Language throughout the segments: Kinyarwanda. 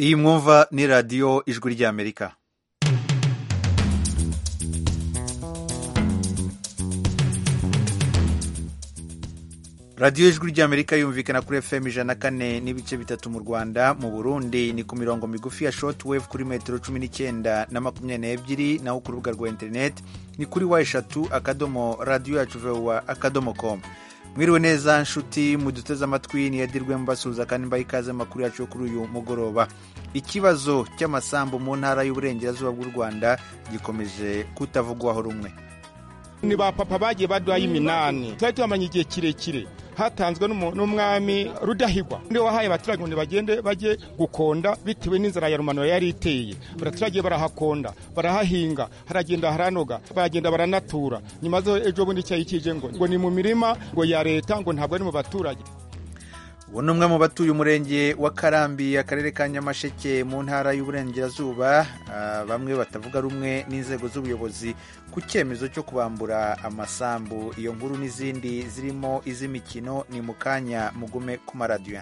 iyi mwumva ni radiyo ijwi ry'amerika radiyo ijwi ry'amerika yumvikana kuri fm ijana kane n'ibice bitatu mu rwanda mu burundi ni ku mirongo migufi ya short wave kuri metero cumi n'icyenda na makumyabiri n'ebyiri naho ku rubuga rwa interineti ni kuri wa eshatu akadomo radiyo yacu vewa akadomo komu mwiriwe neza nshuti muduteze amatwi niyadirwe mbasuhuza kandi mbaha ikaze amakuru yacu yo kuri uyu mugoroba ikibazo cy'amasambu mu ntara y'uburengerazuba bw'u rwanda gikomeje kutavugwaho rumwe ni ba papa bagiye baduhaye iminani twari tubamanye igihe kirekire hatanzwe n'umwami rudahigwa ni wahaye abaturage ngo bagende bajye gukonda bitewe n'inzara ya rumanura yari iteye abaturage barahakonda barahahinga haragenda haranoga baragenda baranatura nyuma zo ejo bundi icyayi kije ngo ngo ni mu mirima ngo ya leta ngo ntabwo ari mu baturage ubu ni umwe mu batuye umurenge wa karambi akarere ka nyamasheke mu ntara y'uburengerazuba bamwe batavuga rumwe n'inzego z'ubuyobozi ku cyemezo cyo kubambura amasambu iyo nkuru n'izindi zirimo iz'imikino ni mu kanya mugume ku maradiyo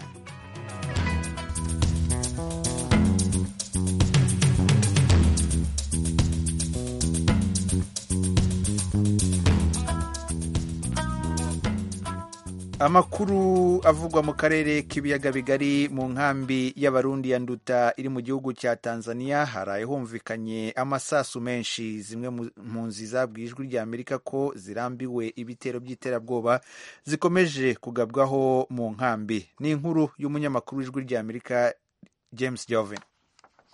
amakuru avugwa mu karere k'ibiyaga bigari mu nkambi y'abarundi ya nduta iri mu gihugu cya tanzania haraye humvikanye amasasu menshi zimwe mu nzi zabwiye ijwi rya amerika ko zirambiwe ibitero by'iterabwoba zikomeje kugabwaho mu nkambi ni inkuru y'umunyamakuru w'ijwi rya amerika james joven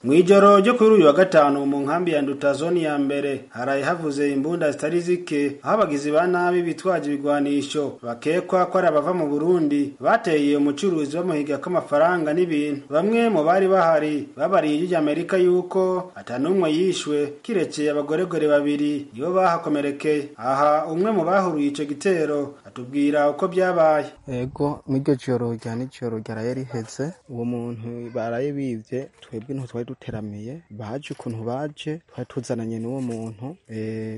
mu ijoro ryo kuri uyu wa gatanu mu nkambi ya nduta zone ya mbere haraye havuze imbunda zitari zike aho abagizi ba nabi bitwaje ibigwanisho bakekwa ko ari abava mu burundi bateye umucuruzi bamuhiga k'amafaranga n'ibintu bamwe mu bari bahari babariye ijwi amerika yuko atanumwe yishwe kirekeye abagoregore babiri nibo bahakomerekeye aha umwe mu bahuruye icyo gitero atubwira uko byabaye ego muri iryo joro rya nijoro ryaraye riheze uwo muntu baraye bibye twebwe ntitwari duteramiye baje ukuntu baje twari tuzananye n'uwo muntu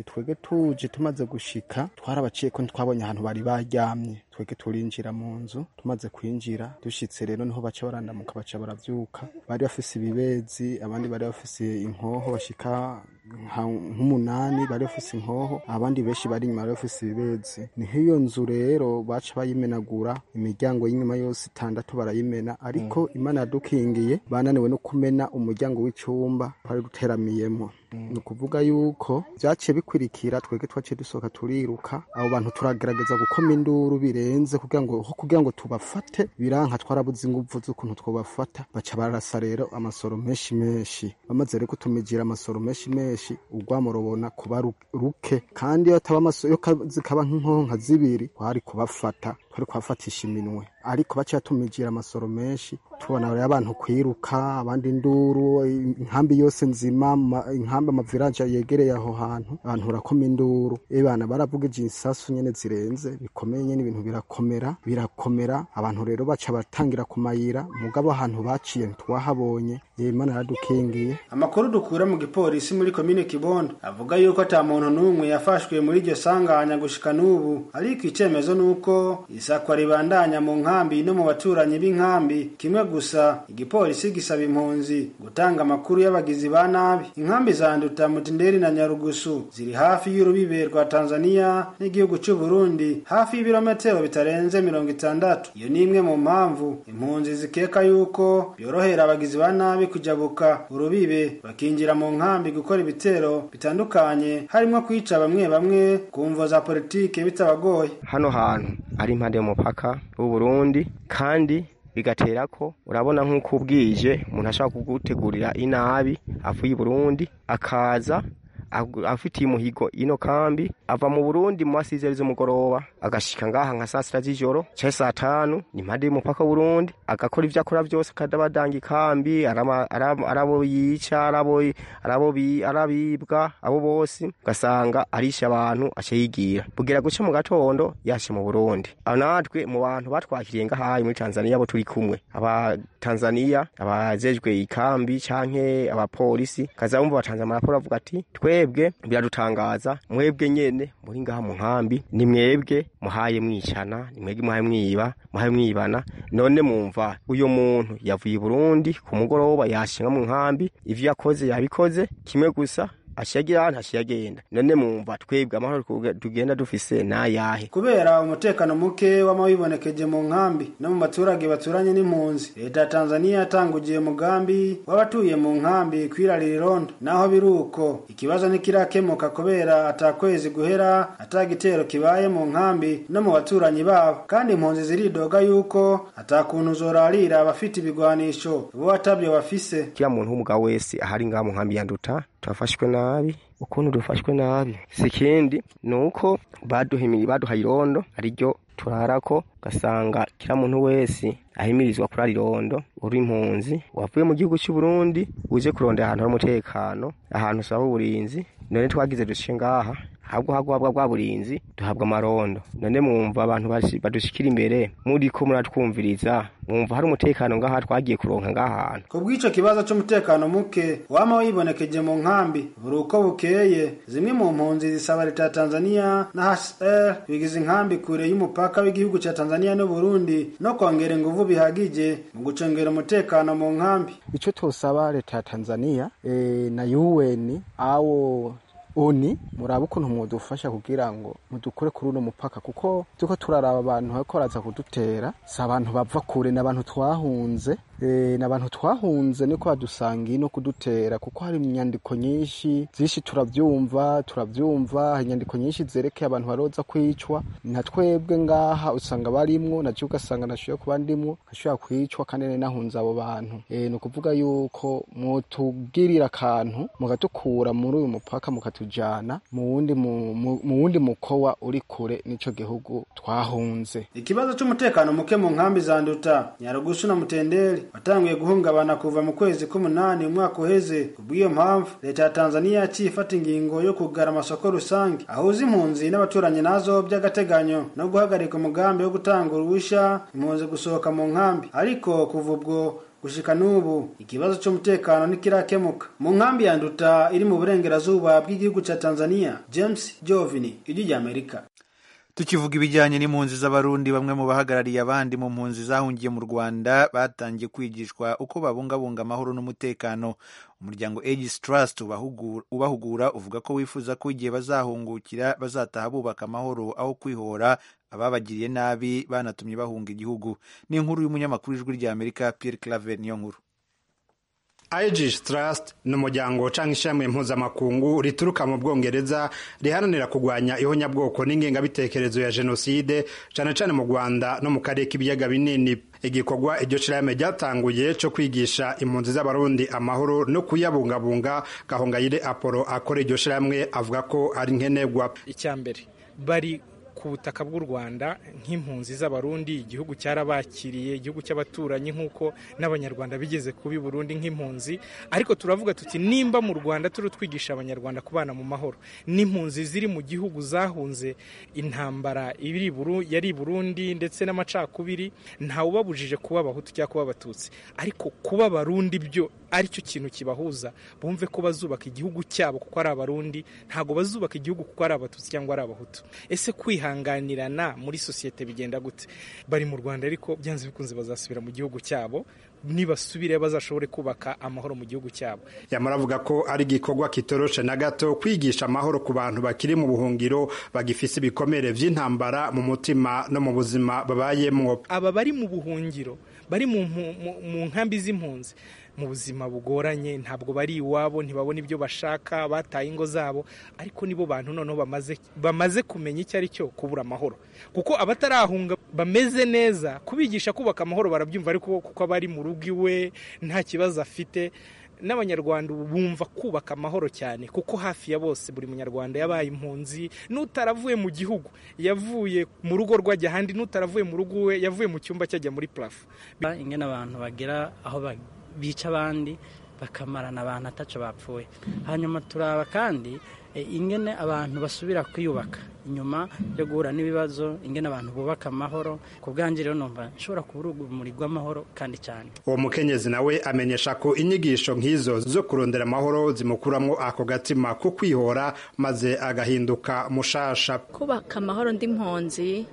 twebwe tuje tumaze gushika twarabaciye ko ntitwabonye ahantu bari baryamye twebwe turinjira mu nzu tumaze kwinjira dushitse rero niho baca barandamuka baca barabyuka bari bafise ibibezi abandi bari bafise inkoho bashika nk'umunani bari bafise inkoho abandi benshi bari inyuma bari bafise ibibezi niho iyo nzu rero baca bayimenagura imiryango y'inyuma yose itandatu barayimena ariko imana yadukingiye bananiwe no kumena umuryango w'icumba twari duteramiyemo ni ukuvuga yuko byaciye bikurikira twebwe twaciye dusohoka turiruka abo bantu turagerageza gukoma induru birenze kugira ngo aho kugira ngo tubafate biranka twarabuze ingufu z'ukuntu twabafata baca barasa rero amasoro menshi menshi bamaze rero kutumigira amasoro menshi menshi urwamo rubona kuba ruke kandi iyo zikaba nk'inkoho nka zibiri twari kubafata twari kubafatisha iminwe ariko baca batumigira amasoro menshi tubona rero abantu kwiruka abandi induru inkambi yose nzima inkambi amavirage yegereye aho hantu abantu barakoma induru ebana baravugije isasu nyene zirenze bikomeye nyene ibintu birakomera birakomera abantu rero baca batangira kumayira mugabo ahantu baciye ntitwahabonye imana yaradukingiye amakuru dukura mu gipolisi muri komine kibondo avuga yuko ata muntu n'umwe yafashwe muri iryo sanganya gushika n'ubu ariko icemezo nuko isakwa ribandanya mu nkambi no mu baturanyi b'inkambi kimwe gusa igipolisi gisaba impunzi gutanga amakuru y'abagizi ba nabi inkambi za nduta mutinderi na nyarugusu ziri hafi y'urubibe rwa tanzania n'igihugu cy'u burundi hafi y'ibirometero bitarenze mirongo itandatu iyo ni imwe mu mpamvu impunzi zikeka yuko byorohera abagizi ba nabi kujabuka urubibe bakinjira mu nkambi gukora ibitero bitandukanye harimo kwica bamwe bamwe ku mvo za politike bitabagoye hano hantu ari impande y'umupaka w'uburundi kandi bigatera ko urabona nk'uko ubwije umuntu ashobora kugutegurira inabi avuye i burundi akaza afitiye umuhigo ino kambi ava mu burundi mu masizeri z'umugoroba agashika ngaha nka saa sita z'ijoro cyangwa saa tanu ni impande y'umupaka w'urundi agakora ibyo akora byose akadabadanga ikambi arabo yica arabibwa abo bose ugasanga arisha abantu aca yigira bugera guca mu gatondo yashe mu burundi natwe mu bantu batwakiriye ngahaye muri tanzania abo turi kumwe abatanzaniya abajejwe ikambi canke abapolisi kaza bumva batanze amaraporo avuga ati twe twebwe biradutangaza mwebwe nyene muri ngaha mu nkambi ni mwebwe muhaye mwicana ni mwebwe muhaye mwiba muhaye mwibana none mumva uyu muntu yavuye i Burundi ku mugoroba yashinga mu nkambi ivyo yakoze yabikoze kimwe gusa ashiyagira ahantu ashiyagenda none mumva twebwe amahoro tugenda dufise nayahe kubera umutekano muke w'amabibonekeje mu nkambi no mu baturage baturanye n'impunzi leta ya tanzaniya yatangugiye umugambi w'abatuye mu nkambi kwirarira irondo naho biri uko ikibazo ntikirakemuka kubera atakwezi guhera atagitero kibaye mu nkambi no mu baturanyi babo kandi impunzi ziridoga yuko atakuntu zorarira abafite ibigwanisho bo atabyo bafise kila muntu w'umugabo wese ahari ngaha mu nkambi yanduta turafashwe nabi ukuntu dufashwe nabi si kindi ni uko baduhimiri baduhaye irondo ariryo turarako ugasanga kila muntu wese ahimirizwa kurara irondo uri impunzi wavuye mu gihugu cy'u Burundi uje kurondera ahantu hari umutekano ahantu usaba uburinzi none twagize duce ngaha habwo hagwabwa bwa burinzi duhabwa amarondo none mwumva abantu bashi- badushikira imbere muri ko muratwumviriza mwumva hari umutekano ngaha twagiye kuronka ngahantu ku bw'ico kibazo c'umutekano muke wama wibonekeje mu nkambi buri uko bukeye zimwe mu mpunzi zisaba leta ya tanzaniya na hcr bigize inkambi kure y'umupaka w'igihugu ca tanzaniya n'uburundi no kongera inguvu bihagije mu gucengera umutekano mu nkambi icyo tusaba leta ya tanzania eh, na un awo oni murabe ukuntu mudufasha kugira ngo mudukure kuri uno mupaka kuko turiko turaraba abantu bariko baraza kudutera si abantu bava kure ni abantu twahunze eh, ni abantu twahunze niko badusangiye no kudutera kuko hari inyandiko nyinshi zishi turavyumva turavyumva inyandiko nyinshi zerekeye abantu baroza kwicwa na twebwe ngaha usanga barimwo na je ugasanga nashoboye kuba ndimwo ashobora kwicwa kandi nari nahunze abo bantu e, ni ukuvuga yuko mutubwirira akantu mugatukura muri uyu mupaka mukatujana mu wundi mu- mu- mu wundi mukowa uri kure n'ico gihugu twahunze ikibazo c'umutekano muke mu nkambi za nduta nyarugusu na mutendeli watanguye guhungabana kuva mu kwezi k'umunani umwaka uheze kubw'iyo mpamvu leta ya tanzaniya yaciye ifata ingingo yo kugara amasoko rusange ahuza impunzi n'abaturanyi nazo by'agateganyo no guhagarika umugambi wo gutanga uruhusha impunzi gusohoka mu nkambi ariko kuva ubwo gushika n'ubu ikibazo c'umutekano ntikirakemuka mu nkambi ya nduta iri mu burengerazuba bw'igihugu ca tanzaniya james jovini ijwi ry'amerika tukivuga ibijyanye n'impunzi z'abarundi bamwe mu bahagarariye abandi mu mpunzi zahungiye mu rwanda batangiye kwigishwa uko babungabunga amahoro n'umutekano umuryango aegis trust ubahugura- ubahugura uvuga ko wifuza ko igihe bazahungukira bazataha bubaka amahoro aho kwihora ababagiriye nabi banatumye bahunga igihugu ni inkuru y'umunyamakuru w'ijwi ry'amerika pierre claver niyo nkuru Aegis Trust ni umuryango ucanga ishami mpuzamakungu rituruka mu Bwongereza riharanira kurwanya ihonyabwoko n'ingengabitekerezo ya jenoside cyane cyane mu Rwanda no mu karere k'ibiyaga binini igikorwa iryo shirahamwe ryatanguye cyo kwigisha impunzi z'abarundi amahoro no kuyabungabunga Gahongayire Apollo akora iryo shirahamwe avuga ko ari nkenerwa icya mbere bari ku butaka bw'u rwanda nk'impunzi z'abarundi igihugu cyarabakiriye igihugu cy'abaturanyi nk'uko n'abanyarwanda bigeze kuba i burundi nk'impunzi ariko turavuga tuti nimba mu rwanda turi twigisha abanyarwanda kubana mu mahoro n'impunzi ziri mu gihugu zahunze intambara iri i Buru- yari i burundi ndetse n'amacakubiri ntawubabujije kuba abahutu cyangwa kuba abatutsi ariko kuba abarundi byo aricyo kintu kibahuza bumve ko bazubaka igihugu cyabo kuko ari abarundi ntabwo bazubaka igihugu kuko ari abatutsi cyangwa ari abahutu ese kwihanganirana muri sosiyete bigenda gute bari mu rwanda ariko byanze bikunze bazasubira mu gihugu cyabo nibasubire bazashobore kubaka amahoro mu gihugu cyabo yamara avuga ko ari igikorwa kitoroshe na gato kwigisha amahoro ku bantu bakiri mu buhungiro bagifise ibikomere vy'intambara mu mutima no mu buzima babayemwo aba bari mu buhungiro bari mu mpu- mu- mu nkambi z'impunzi mu buzima bugoranye ntabwo bari iwabo ntibabona ibyo bashaka bataye ingo zabo ariko nibo bantu noneho bamaze bamaze kumenya icyo ari cyo kubura amahoro kuko abatarahunga bameze neza kubigisha kubaka amahoro barabyumva ariko kuko aba ari mu rugo iwe nta kibazo afite n'abanyarwanda ubu bumva kubaka amahoro cyane kuko hafi ya bose buri munyarwanda yabaye impunzi n'utaravuye mu gihugu yavuye mu rugo rwajya ahandi n'utaravuye mu rugo iwe yavuye mu cyumba cyajya muri purafo ingene abantu bagera aho ba- bica abandi bakamarana abantu ataco bapfuye hanyuma turaba kandi e, ingene abantu basubira kwiyubaka inyuma yo guhura n'ibibazo ingene abantu bubaka amahoro ku bwanjye rero numva nshobora kuba urumuri rw'amahoro kandi cyane uwo mukenyezi nawe amenyesha ko inyigisho nk'izo zo kurondera amahoro zimukuramo ako gatima ko kwihora maze agahinduka mushasha kubaka amahoro ndi mpunzi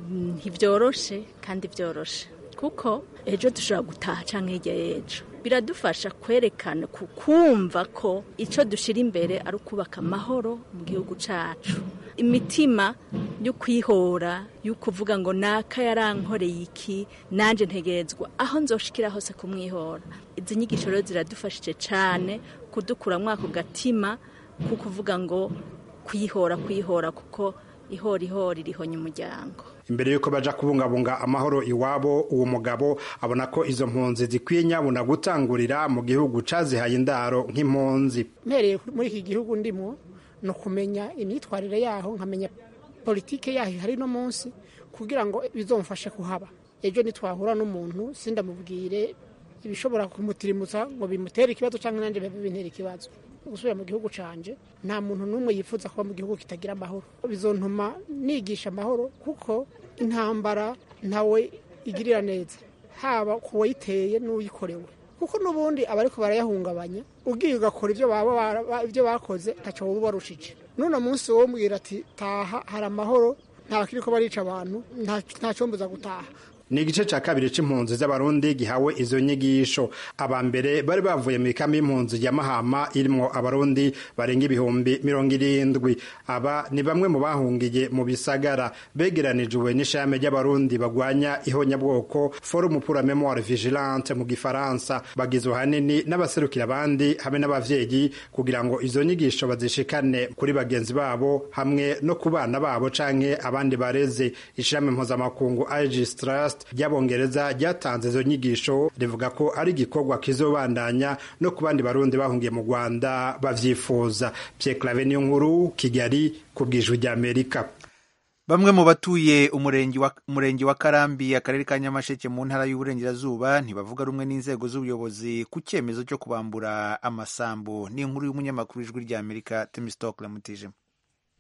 ntibyoroshe kandi byoroshe kuko ejo dushobora gutaha cyangwa hirya y'ejo biradufasha kwerekana ku- kumva ko icyo dushyira imbere ari ukubaka amahoro mu gihugu cyacu imitima yo kwihora yo kuvuga ngo naka yarankoreye iki nanjye ntegerezwa aho nzoshikira hose kumwihora izi nyigisho rero ziradufashije cyane kudukuramo ako gatima ko kuvuga ngo kwihora kwihora kuko ihora ihora irihonya umuryango imbere y'uko baja kubungabunga amahoro iwabo uwo mugabo abona ko izo mpunzi zikwiye nyabuna gutangurira mu gihugu cazihaye indaro nk'impunzi mpereye muri iki gihugu ndimo ni ukumenya imyitwarire yaho nkamenya politike yaho ihari no munsi kugira ngo bizomfashe kuhaba ejo nitwahura n'umuntu sindamubwire ibishobora kumutirimutsa ngo bimutere ikibazo cyangwa nanjye bibe bintera ikibazo gusubira mu gihugu canje nta muntu n'umwe yifuza kuba mu gihugu kitagira amahoro bizontuma nigisha amahoro kuko intambara ntawe igirira neza haba ku wayiteye n'uyikorewe kuko n'ubundi abariko barayahungabanya ugiye ugakora ibyo baba bara- ibyo bakoze ntacyo wowe ubarushije n'uno munsi wowe umbwira ati taha hari amahoro ntabakiriko barica abantu nta- ntacyombuza gutaha ni igice cya kabiri c'impunzi z'abarundi gihawe izo nyigisho aba mbere bari bavuye mu ikambi y'impunzi ya mahama irimwo abarundi barenga ibihumbi mirongo irindwi aba ni bamwe mu bahungiye mu bisagara begeranirijwe n'ishame ry'abarundi bagwanya ihonyabwoko forumu pour la memoire vigilante mu gifaransa bagizwe hanini n'abaserukira abandi hamwe n'abavyeyi kugira ngo izo nyigisho bazishikane kuri bagenzi babo hamwe no ku bana babo canke abandi bareze ishirahamwe mpuzamakungu Aegis Trust ry'abongereza ryatanze izo nyigisho rivuga ko ari igikorwa kizobandanya no ku bandi barundi bahungiye mu Rwanda bavyifuza Pierre Clave niyo nkuru Kigali ku bwijwi rya Amerika Bamwe mu batuye umurenge wa, umurenge wa Karambi akarere ka Nyamasheke mu ntara y'uburengerazuba ntibavuga rumwe n'inzego z'ubuyobozi ku cyemezo cyo kubambura amasambu. Ni inkuru y'umunyamakuru w'ijwi rya Amerika Temistock Lamutijima.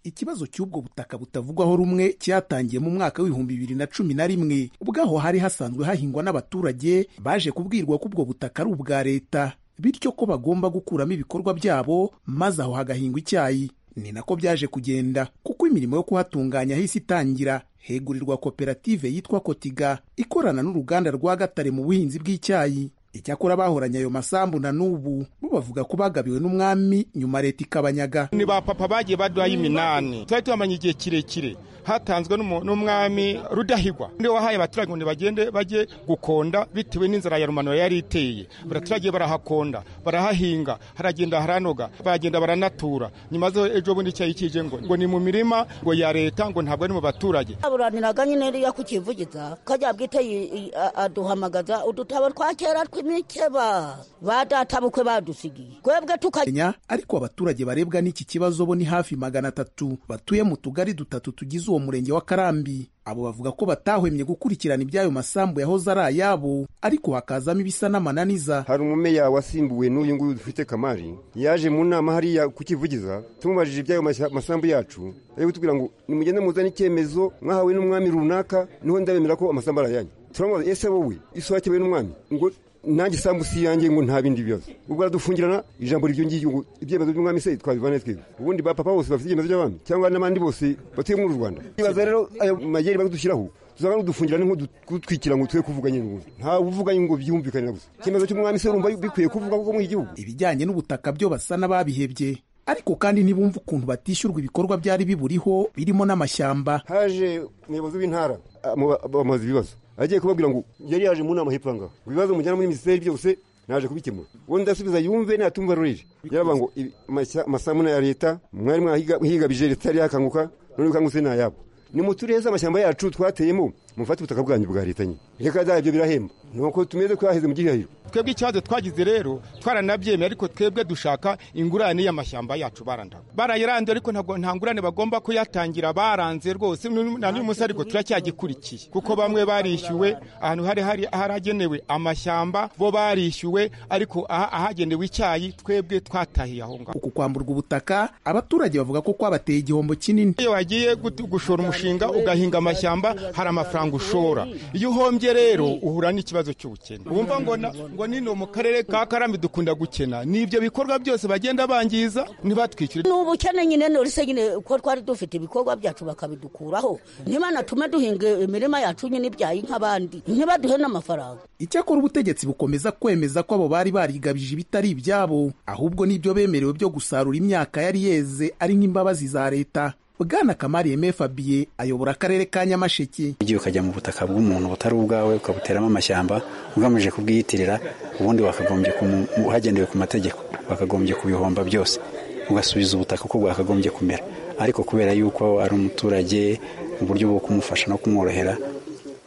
ikibazo cy'ubwo butaka butavugwaho rumwe cyatangiye mu mwaka w'ibihumbi bibiri na cumi na rimwe ubwaho hari hasanzwe hahingwa n'abaturage baje kubwirwa ko ubwo butaka ari ubwa leta bityo ko bagomba gukuramo ibikorwa byabo maze aho hagahingwa icyayi ni nako byaje kugenda kuko imirimo yo kuhatunganya hisi itangira hegurirwa koperative yitwa kotiga ikorana n'uruganda rwa gatare mu buhinzi bw'icyayi icyakora bahoranye ayo masambu na n'ubu bo bavuga ko bagabiwe n'umwami nyuma leta ikabanyaga ni ba papa bagiye baduhaye iminani twari tuhamanye igihe kirekire hatanzwe n'umu- n'umwami rudahigwa ni we wahaye abaturage ngo bagende bajye gukonda bitewe n'inzara ya rumanura yari iteye abaturage barahakonda barahahinga haragenda haranoga baragenda baranatura nyuma zo ejo bundi icyayi kije ngo ngo ni mu mirima ngo ya leta ngo ntabwo ari mu baturage aburaniraga nyine iyo kukivugiza kajya bwite yi- yi- a- aduhamagaza udutabo twa kera tw'imikeba ba databukwe badusigiye twebwe tukajya Kenya ariko abaturage barebwa n'iki kibazo bo ni hafi magana atatu batuye mu tugari dutatu tugize uwo murenge wa Karambi abo bavuga ko batahwemye gukurikirana iby'ayo masambu yahoze ari ayabo ariko hakazamo ibisa n'amananiza hari umumeya wasimbuwe n'uyu nguyu dufite kamari yaje mu nama hariya kukivugiza tumubajije iby'ayo mashya- masambu yacu ari kutubwira ngo nimugende muzane icyemezo mwahawe n'umwami runaka niho ndabemera ko amasambu ari ayanyu turamubaza ese wowe isi wakewe n'umwami ngo nanjye sambu si iyanjye ngo nta bindi bibazo ubwo aradufungirana ijambo ryo ngiryo ngo ibyemezo by'umwami se twabivana twebwe ubundi ba papa bose bafite ibyemezo by'abami cyangwa n'abandi bose batuye muri rwanda ibaza rero ayo mayeri bari kudushyiraho tuzaba dufungira nko kudutwikira ngo twe kuvuga nyine ubundi nta uvuga ngo byumvikane na gusa icyemezo cy'umwami se urumva bikwiye kuvuga kuko muri iki gihugu ibijyanye n'ubutaka byo basa n'ababihebye ariko kandi ntibumva ukuntu batishyurwa ibikorwa byari biburiho birimo n'amashyamba haje umuyobozi w'intara amu- bamubaza ibibazo agiye kubabwira ngo yari yaje mu nama hepfo aha ngaha ngo ibibazo mujyana muri minisiteri byose naje kubikemura uwo ndasubiza yumve natumva rurije yaravuga ngo ibi- amashya- amasambu na ya leta mwari mwahiga- mwihigabije leta yari yakanguka none ukangutse ni ayabo nimutureze amashyamba yacu twateyemo mufate ubutaka bwanyu bwa leta nyine reka bya byo birahemba nuko tumeze twaheze mu gihahiro twebwe ikibazo twagize rero twaranabyemeye ariko twebwe dushaka ingurane y'amashyamba yacu barandaga barayiranze ariko ntabwo nta ngurane bagomba kuyatangira baranze rwose nu- na n'uyu munsi ariko turacyagikurikiye kuko bamwe barishyuwe ahantu hari hari haragenewe amashyamba bo barishyuwe ariko aha- ahagenewe icyayi twebwe twatahiye aho ngaho uku kwamburwa ubutaka abaturage bavuga ko kwabateye igihombo kinini iyo wagiye gut- gushora umushinga ugahinga amashyamba hari amafaranga ushora iyo uhombye rero uhura n'ikibazo cy'ubukene wumva ngo na- ngo nino mu karere ka karambi dukunda gukena n'ibyo bikorwa byose bagenda bangiza ntibatwishyure ni ubukene nyine nurese nyine ko twari dufite ibikorwa byacu bakabidukuraho ntibana tume duhinga imirima yacu nyine ibyaye nk'abandi ntibaduhe n'amafaranga icyakora ubutegetsi bukomeza kwemeza ko abo bari barigabije ibitari ibyabo ahubwo n'ibyo bemerewe byo gusarura imyaka yari yeze ari nk'imbabazi za leta bwana kamari eme fabiye ayobora akarere ka nyamasheke igihe ukajya mu butaka bw'umuntu butari ubwawe ukabuteramo amashyamba ugamije kubwiyitirira ubundi wakagombye kumu- mu- hagendewe ku mategeko wakagombye kubihomba byose ugasubiza ubutaka uko bwakagombye kumera ariko kubera yuko ari umuturage uburyo bwo kumufasha no kumworohera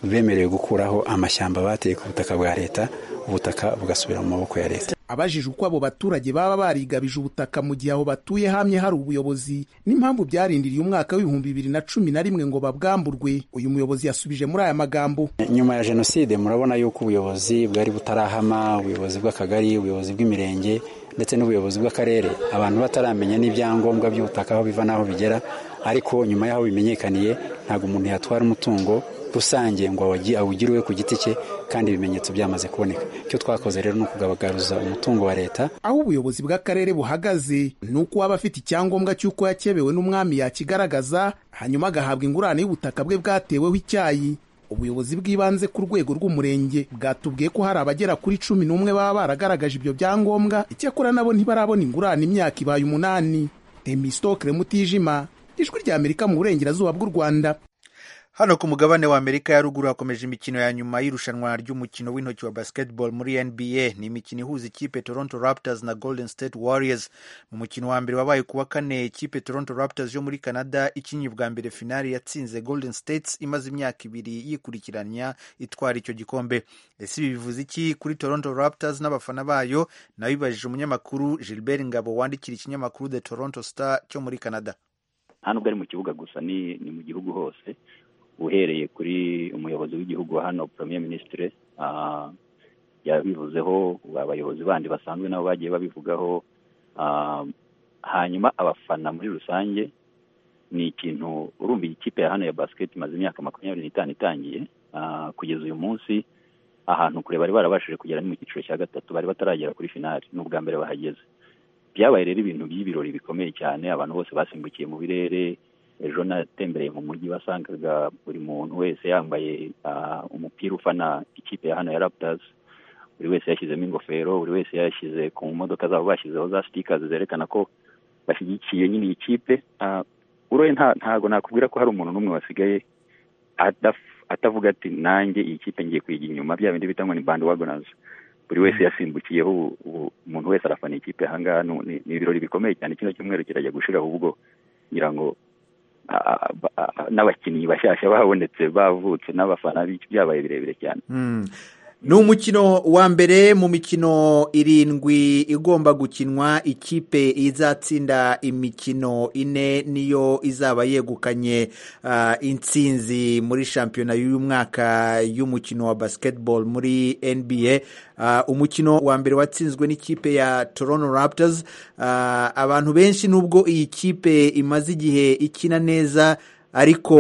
bemerewe gukuraho amashyamba bateye ku butaka bwa leta ubutaka bugasubira mu maboko ya leta abajije uko abo baturage baba barigabije ubutaka mu gihe aho batuye hamye hari ubuyobozi n'impamvu byarindiriye umwaka w'ibihumbi bibiri na cumi na rimwe ngo babwamburwe uyu muyobozi yasubije muri aya magambo nyuma ya jenoside murabona yuko ubuyobozi bwari butarahama ubuyobozi bw'akagari ubuyobozi bw'imirenge ndetse n'ubuyobozi bw'akarere abantu bataramenya n'ibyangombwa by'ubutaka aho biva n'aho bigera ariko nyuma y'aho bimenyekaniye ntabwo umuntu yatwara umutungo rusange ngo awugi- awugire uwe ku giti cye kandi ibimenyetso byamaze kuboneka icyo twakoze rero ni ukugabagaruza umutungo wa leta aho ubuyobozi bw'akarere buhagaze ni uko uwaba afite icyangombwa cy'uko yakebewe n'umwami yakigaragaza hanyuma agahabwa ingurane y'ubutaka bwe bwateweho icyayi ubuyobozi bw'ibanze ku rwego rw'umurenge bwatubwiye ko hari abagera kuri cumi n'umwe baba baragaragaje ibyo byangombwa icyakora nabo ntibarabona ingurane imyaka ibaye umunani temistokire mutijima ijwi ry'amerika mu burengerazuba bw'u rwanda hano ku mugabane wa amerika ya ruguru hakomeje imikino ya nyuma y'irushanwa ry'umukino w'intoki wa basketball muri nba ni imikino ihuza ikipe toronto raptors na golden state warriors mu mukino wa mbere wabaye kuwa kane ikipe toronto raptors yo muri canada ikinnye bwa mbere finali yatsinze golden states imaze imyaka ibiri yikurikiranya itwara icyo gikombe ese ibi bivuze iki kuri toronto raptors n'abafana bayo nabibajije umunyamakuru gilbert ngabo wandikira ikinyamakuru the toronto star cyo muri canada nta nubwo ari mu kibuga gusa ni ni mu gihugu hose uhereye kuri umuyobozi w'igihugu wa hano premier ministre ah, yabivuzeho abayobozi bandi basanzwe nabo bagiye babivugaho ah, hanyuma abafana muri rusange ni ikintu urumva iyi kipe ya hano ya basket imaze imyaka makumyabiri n'itanu itangiye ah, kugeza uyu munsi ahantu kure bari barabashije kugera ni mu cyiciro cya gatatu bari bataragera kuri finali ni ubwa mbere bahageze byabaye rero ibintu by'ibirori bikomeye cyane abantu bose basimbukiye mu birere ejo natembereye mu mujyi wasangaga buri muntu wese yambaye ah, umupira ufana ikipe ya hano ya raptors buri wese yashyizemo ingofero buri wese yashyize ku modoka zabo bashyizeho za sitikazi zerekana ko bashyigikiye nyine iyi kipe Ah, uroye nta- ntago nakubwira ko hari umuntu n'umwe wasigaye adaf- atavuga ati nanjye iyi kipe ngiye kuyijya inyuma bya bindi bita ngo ni bandwagonazi buri wese yasimbukiyeho ubu- ubu umuntu wese arafana ikipe ahangaha ni ni- ni ibirori bikomeye cyane kino cyumweru kirajya gushiraho ubwo ngira ngo ah, ah, ba- ah, n'abakinnyi bashyashya babonetse bavutse n'abafana bi- byabaye birebire cyane ni umukino wa mbere mu mikino irindwi igomba gukinwa ikipe izatsinda imikino ine niyo izaba yegukanye ah, intsinzi muri shampiyona y'uyu mwaka y'umukino wa basketball muri nba Ah, umukino wa mbere watsinzwe n'ikipe ya toronto raptors Ah, abantu benshi nubwo iyi kipe imaze igihe ikina neza ariko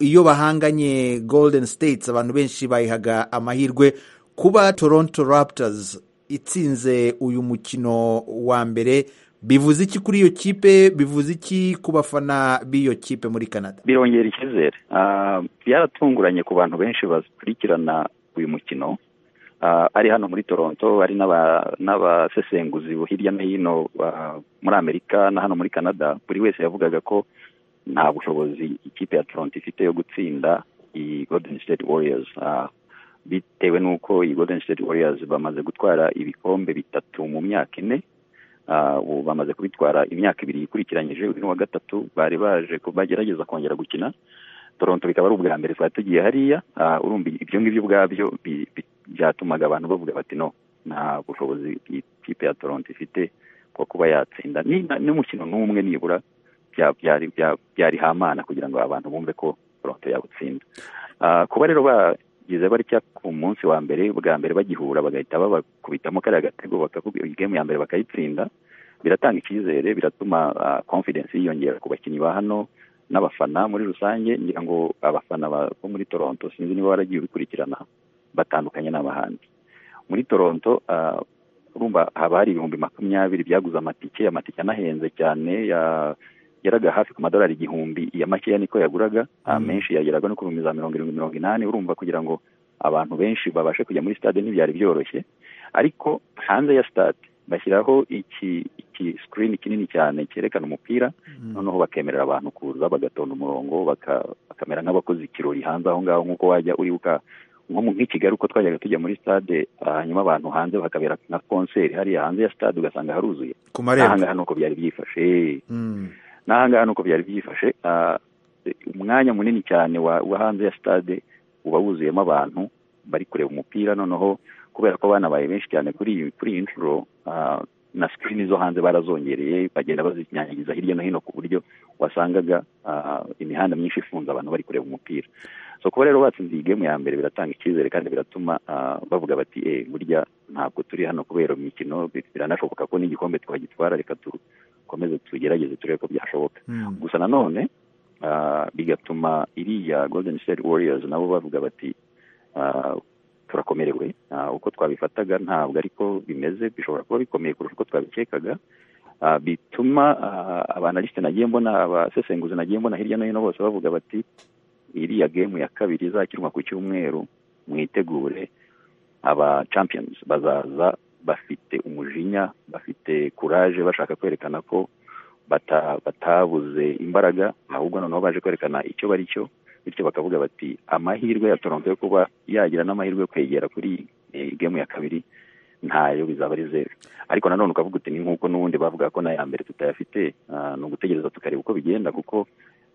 iyo bahanganye golden states abantu benshi bayihaga amahirwe kuba toronto raptors itsinze uyu mukino wa mbere bivuze iki kuri iyo kipe bivuze iki ku bafana b'iyo kipe muri canada birongera icyizere Ah, byaratunguranye ku bantu benshi bakurikirana uyu mukino Ah, ari hano muri toronto ari n'aba- n'abasesenguzi hirya no hino ah, muri amerika na hano muri canada buri wese yavugaga ko nta bushobozi ikipe ya toronto ifite yo gutsinda iyi golden state warriors Ah, bitewe n'uko iyi golden state warriors bamaze gutwara ibikombe bitatu mu myaka ine Ah, ubu bamaze kubitwara imyaka ibiri ikurikiranyije uyu ni uwa gatatu bari baje ko bagerageza kongera gukina toronto bikaba ari ubwa mbere twari tugiye hariya Ah, urumva ibyo ngibyo ubwabyo bi- bi- byatumaga abantu bavuga bati no nta bushobozi ikipe ya toronto ifite bwo kuba yatsinda ni- na- n'umukino n'umwe nibura bya- byari bya- byari hamana kugira ngo abantu bumve ko toronto yawutsinda Ah, kuba rero bagize batya ku munsi wa mbere bwa mbere bagihura bagahita babakubitamo kariya gatego bakakubwira iyi game ya mbere bakayitsinda biratanga icyizere biratuma ah, confidence yiyongera ku bakinnyi ba hano n'abafana muri rusange ngira ngo abafana ba- bo muri toronto sinzi niba waragiye ubikurikirana batandukanye n'abahandi muri toronto ah, urumva haba hari ibihumbi makumyabiri byaguze amatike amatike anahenze cyane ya- yaraga hafi ku madolari igihumbi iya makeya niko yaguraga ah, menshi yageraga no ku bihumbi za mirongo irindwi mirongo inani urumva kugira ngo abantu benshi babashe kujya muri stade ntibyari byoroshye ariko hanze ya stade bashyiraho iki iki sikirini kinini cyane cyerekana umupira noneho bakemerera abantu kuza bagatonda umurongo baka- bakamera nk'abakoze ikirori hanze aho ngaho nk'uko wajya uribuka nko mu- nk'i kigali uko twajyaga tujya muri stade ah, hanyuma abantu hanze bakabera nka konseri hariya hanze ya stade ugasanga haruzuye Ku marembo. n'ahangaha nuko byari byifashe Mm. n'ahangaha nuko byari byifashe ah, umwanya munini cyane wa wa hanze ya stade uba wuzuyemo abantu bari kureba umupira noneho kubera ko banabaye benshi cyane kuri iyi kuri iyi nshuro ah, na sikirini zo hanze barazongereye bagenda bazinyanyagiza hirya no hino ku buryo wasangaga ah, imihanda myinshi ifunze abantu bari kureba umupira so kuba rero batsinze iyi gemu ya mbere biratanga icyizere kandi biratuma ah, bavuga bati eh burya ntabwo turi hano kubera imikino bi- biranashoboka ko n'igikombe twagitwara reka dukomeze tugerageze turebe ko byashoboka gusa nanone ah, bigatuma iriya golden state warriors nabo bavuga bati ah, turakomerewe Ah, uko twabifataga ntabwo ariko bimeze bishobora kuba bikomeye kurusha uko twabikekaga Ah, bituma ah, abanalisite nagiye mbona abasesenguzi nagiye mbona hirya no hino bose bavuga bati iriya gemu ya kabiri izakirwa ku cyumweru mwitegure aba champions bazaza bafite umujinya bafite kuraje bashaka kwerekana ko bata- batabuze imbaraga ahubwo noneho baje kwerekana icyo bari cyo bityo bakavuga bati amahirwe ya toronto yo kuba yagira n'amahirwe yo kwegera kuri eh, gemu ya kabiri ntayo bizaba ari zeru ariko nanone ukavuga uti ni nk'uko n'ubundi bavuga ko n'aya mbere tutayafite ah, ni ugutegereza tukareba uko bigenda kuko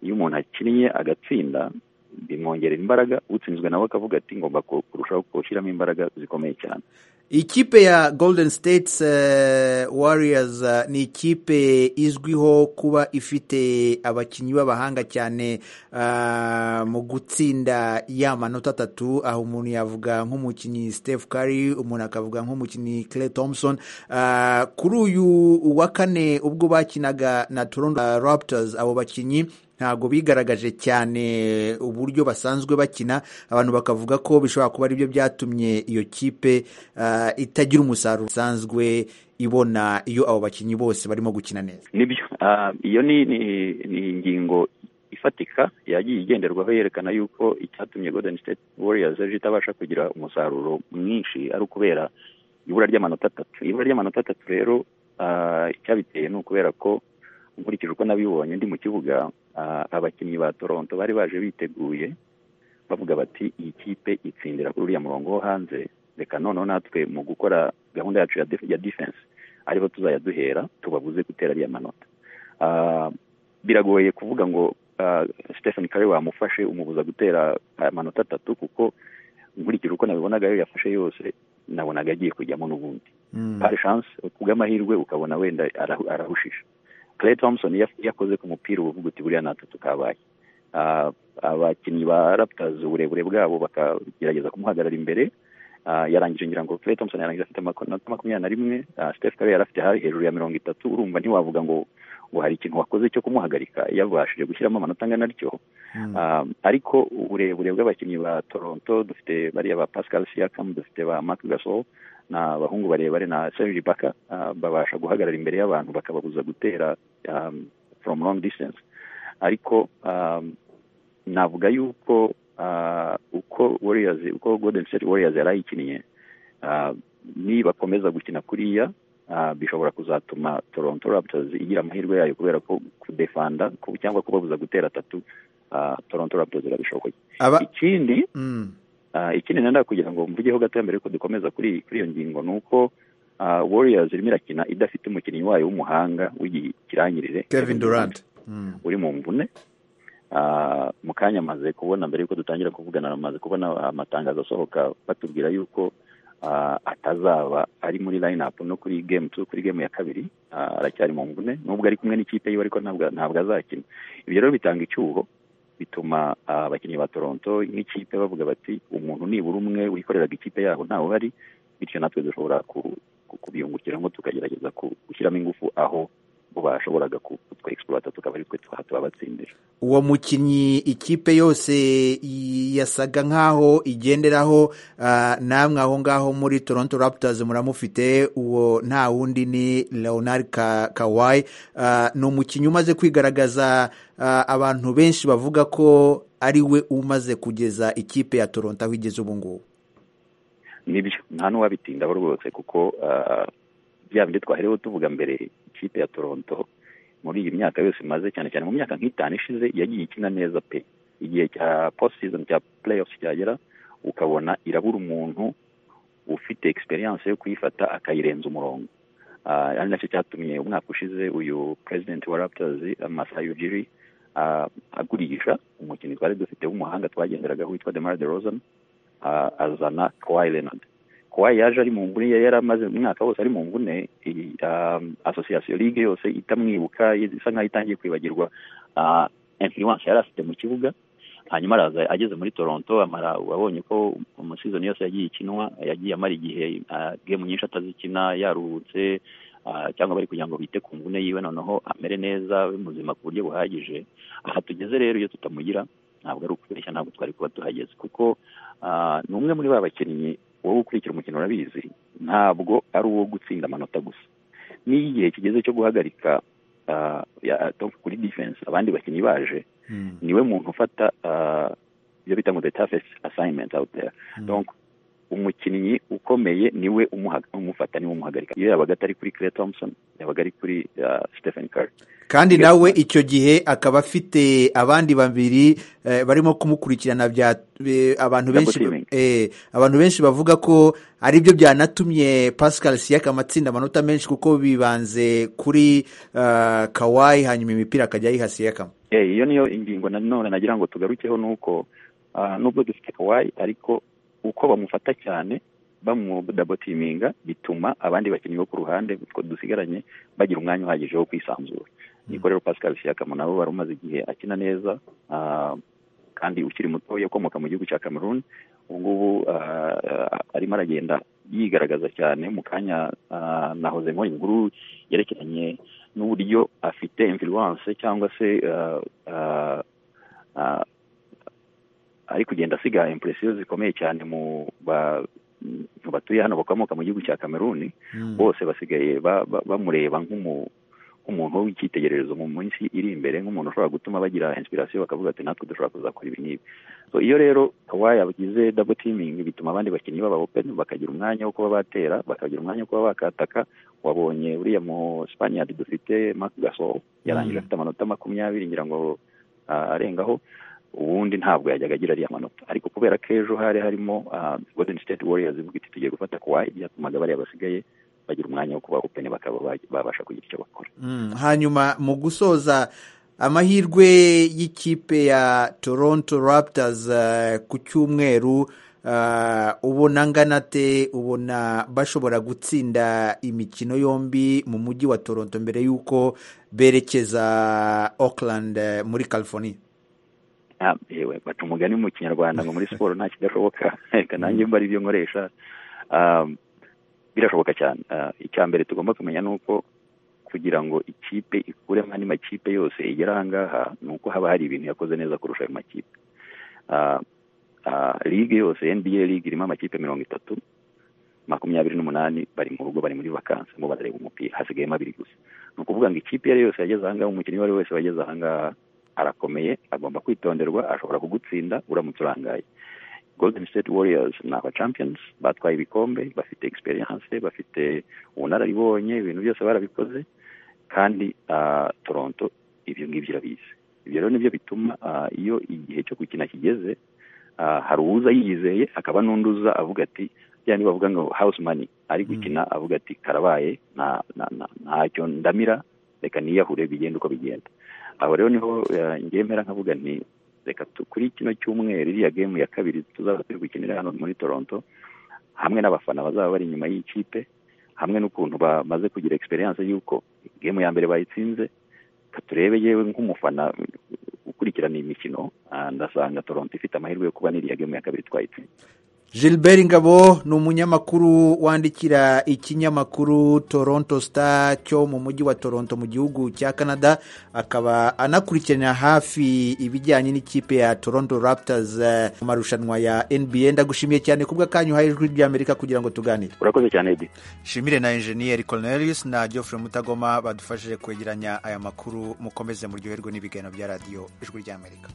iyo umuntu akinnye agatsinda bimwongerera imbaraga utsinzwe nawe akavuga ati ngomba ku- kurushaho gushyiramo imbaraga zikomeye cyane ikipe ya golden states eh, warriors eh, ni ikipe izwiho kuba ifite abakinnyi b'abahanga cyane ah, mu gutsinda ya manota atatu aho umuntu yavuga nk'umukinnyi steph curry umuntu akavuga nk'umukinnyi clay thompson Ah, kuri uyu wa kane ubwo bakinaga na toronto ah, raptors abo bakinnyi ntabwo bigaragaje cyane uburyo basanzwe bakina abantu bakavuga ko bishobora kuba aribyo byatumye iyo kipe ah, itagira umusaruro usanzwe ibona iyo abo bakinnyi bose barimo gukina neza nibyo ah, iyo ni ni- ni ingingo ifatika yagiye igenderwaho yerekana yuko icyatumye golden state warriors ejo itabasha kugira umusaruro mwinshi ari ukubera ibura ry'amanota atatu ibura ry'amanota atatu rero ah, icyabiteye ni ukubera ko nkurikije uko nabibonye ndi mu kibuga ah, abakinnyi ba toronto bari baje biteguye bavuga bati iyi kipe itsindira kuri uriya murongo wo hanze reka noneho natwe mu gukora gahunda yacu ya def- ya defense ariho tuzajya duhera tubabuze gutera ariya manota Ah, biragoye kuvuga ngo ah, stephen kare wamufashe umubuza gutera amanota atatu kuko nkurikije uko nabibonaga ayo yafashe yose nabonaga agiye kujyamo n'ubundi hari chance kubw'amahirwe ukabona wenda arahu- arahushije clay thompson iyo af- iyo akoze ku mupira uba uvuga uti buriya natatu kabaye Ah, abakinnyi ba raptors uburebure bwabo bakagerageza kumuhagarara imbere Ah, yarangije ngira ngo clay thompson yarangije afite amanota makumyabiri na rimwe Ah, steph curry yari afite hari hejuru ya mirongo itatu urumva ntiwavuga ngo ngo hari ikintu wakoze cyo kumuhagarika yabashije gushyiramo amanota angana atyo Ah, ariko uburebure bw'abakinnyi ba toronto dufite bariya ba pascal siakam dufite ba mark gasol ni abahungu barebare na serge baka ah, babasha guhagarara imbere y'abantu bakababuza gutera um, from long distance ariko um, navuga yuko ah, uko warriors uko golden state warriors yari ayikiniye ah, nibakomeza gukina kuriya ah, bishobora kuzatuma toronto raptors igira amahirwe yayo kubera ko kudefanda ku- cyangwa kubabuza gutera atatu ah, toronto raptors irabishoboye Aba- ikindi Mm. Ah, ikindi nenda kugira ngo mvugeho gato mbere yuko dukomeza kuri kuri iyo ngingo ni uko ah, warriors irimo irakina idafite umukinnyi wayo w'umuhanga w'ikirangirire kevin durant uri mu mvune Ah, mu kanya amaze kubona mbere yuko dutangira kuvugana amaze kubona amatangazo asohoka batubwira yuko atazaba ari muri line up no kuri game two kuri game ya kabiri ah, aracyari mu mvune nubwo ari kumwe n'ikipe yiwe ariko ntabwo ntabwo azakina ibyo rero bitanga icyuho bituma ah, abakinnyi ba Toronto nk'ikipe bavuga bati umuntu nibura umwe wikoreraga ikipe yabo ntawe uhari bityo natwe dushobora ku- ku- kubiyungukiramo tukagerageza ku- gushyiramo ingufu aho bo bashoboraga kutwe exploiter tukaba ari twe twaha tubabatsindira uwo mukinnyi ikipe yose i- yasaga nk'aho igenderaho ah, namwe aho ngaho muri toronto raptors muramufite uwo nta wundi ni leonard Ka- kawai Ah, ni umukinnyi umaze kwigaragaza ah, abantu benshi bavuga ko ari we umaze kugeza ikipe ya toronto aho igeze ubu ngubu nibyo nta n'uwabitindaho rwose kuko ah, bya bindi twaherewe tuvuga mbere ikipe ya toronto muri iyi myaka yose imaze cyane cyane mu myaka nk'itanu ishize yagiye ikina neza pe igihe cya post season cya playoffs cyagera ukabona irabura umuntu ufite experience yo kuyifata akayirenza umurongo Ah, ari nacyo cyatumye umwaka ushize uyu president wa raptors Masai Ujiri ah, agurisha umukinnyi twari dufite w'umuhanga twagenderagaho witwa Demar DeRozan ah, azana Kawhi Leonard Kawhi yaje ari mu mvune yari amaze umwaka wose ari mu mvune iyi, um, association league yose itamwibuka isa nkaho itangiye kwibagirwa ah, influence yari afite mu kibuga hanyuma araza ageze muri Toronto amara abonye ko amasezoni yose yagiye ikinwa yagiye amara igihe ah, game nyinshi atazikina yaruhutse ah, cyangwa bari kugira ngo bite ku mvune yiwe noneho amere neza abe muzima ku buryo buhagije aha tugeze rero iyo tutamugira ntabwo ari ukubeshya ntabwo twari kuba tuhageze kuko ah, ni umwe muri ba bakinnyi wowe ukurikira umukino urabizi ntabwo ari uwo gutsinda amanota gusa n'iyo igihe kigeze cyo guhagarika ah, ya- kuri defense abandi bakinnyi baje niwe muntu ufata ah, ibyo bita ngo the toughest assignment out there donc umukinnyi ukomeye niwe umuhaga- umufata niwe umuhagarika iyo yabaga atari kuri Clay Thompson yabaga ari kuri ah, Stephen Curry kandi nawe icyo gihe akaba afite abandi babiri eh, barimo kumukurikirana bya eh, abantu benshi Double teaming. eh, abantu benshi bavuga ko ari byo byanatumye Pascal Siakam atsinda amanota menshi kuko bibanze kuri eh, Kawhi hanyuma imipira akajya ayiha Siakam Eh, iyo niyo ingingo nanone nagira ngo tugarukeho ni uko ah, nubwo dufite kawaii ariko uko bamufata cyane bamudabotiminga bituma abandi bakinnyi bo ku ruhande utwo dusigaranye bagira umwanya uhagije wo kwisanzura niko rero pascal siakam nabo bari umaze igihe akina neza ah, kandi ukiri muto ukomoka mu gihugu cya cameroon ubu ngubu ah, ah, arimo aragenda yigaragaza cyane mu kanya ah, na hoze nk'uyu nguru yerekeranye n'uburyo afite influence cyangwa se ah, ah, ah, ari kugenda asiga impresiyo zikomeye cyane mu ba- mu batuye hano bakomoka mu gihugu cya kameruni bose basigaye ba- ba- bamureba nk'umu- nk'umuntu w'icyitegererezo mu minsi iri imbere nk'umuntu ushobora gutuma bagira inspiration bakavuga ati natwe dushobora kuzakora ibi n'ibi so iyo rero kawai abagize double teaming bituma abandi bakinnyi baba open bakagira umwanya wo kuba batera bakagira umwanya wo kuba bakataka wabonye uriya mu Spaniard dufite Marc Gasol yarangije afite amanota makumyabiri ngira ngo ah, arengaho ubundi ntabwo yajyaga agira ariya manota ariko kubera ko ejo hari harimo ah, Golden State Warriors ivuga iti tugiye gufata Kawhi byatumaga bariya basigaye bagira umwanya wo kuba open bakaba ba- babasha kugira icyo bakora Mm, hanyuma mu gusoza amahirwe y'ikipe ya toronto raptors eh, ku cyumweru eh, ubona angana te ubona bashobora gutsinda imikino yombi mu mujyi wa toronto mbere y'uko berekeza auckland eh, muri california Ah, yewe baca umugani mu kinyarwanda ngo muri siporo nta kidashoboka reka nanjye mba aribyo nkoresha Ah, birashoboka cyane Ah, icya mbere tugomba kumenya ni uko kugira ngo ikipe ikuremo andi makipe yose igera aha ngaha ni uko haba hari ibintu yakoze neza kurusha ayo makipe Ah, ah, ligue yose nba ligue irimo amakipe mirongo itatu makumyabiri n'umunani bari mu rugo bari muri vakansi ngo barareba umupira hasigayemo abiri gusa ni ukuvuga ngo ikipe iyo ari yo yose yageze aha ngaha umukinnyi uwo ari we wese wageze aha ngaha arakomeye agomba kwitonderwa ashobora kugutsinda uramutse urangaye golden state warriors ni aba champions batwaye ibikombe bafite experience bafite ubunararibonye ibintu byose barabikoze kandi ah, toronto ibyo ngibyo irabizi ibyo rero nibyo bituma ah, iyo igihe cyo gukina kigeze ah, hari uwuza yiyizeye hakaba n'undi uza avuga ati bya niba bavuga ngo house money ari gukina avuga ati karabaye nta- na- na- ntacyo ndamira reka niyahure bigenda uko bigenda aho rero niho eh, njyewe mpera nkavuga nti reka tu- kuri kino cyumweru iriya game ya kabiri tuzaba turi gukinira hano muri toronto hamwe n'abafana bazaba bari inyuma y'ikipe hamwe n'ukuntu bamaze kugira egisperiyanse y'uko gemu ya mbere bayitsinze turebe yewe nk'umufana ukurikirana iyi mikino ah, ndasanga toronto ifite amahirwe yo kuba n'iriya gemu ya kabiri twayitsinze gilbert ngabo ni umunyamakuru wandikira ikinyamakuru toronto star cyo mu mujyi wa toronto mu gihugu cya canada akaba anakurikirana hafi ibijyanye n'ikipe ya toronto raptors eh, mu marushanwa ya nba ndagushimiye cyane ku bw'akanyu uhaye ijwi ry'amerika kugira ngo tuganire urakoze cyane edi shimire na enjeniyeri cornelius na geoffrey mutagoma badufashije kwegeranya aya makuru mukomeze muryoherwe n'ibiganiro bya radiyo ijwi ry'amerika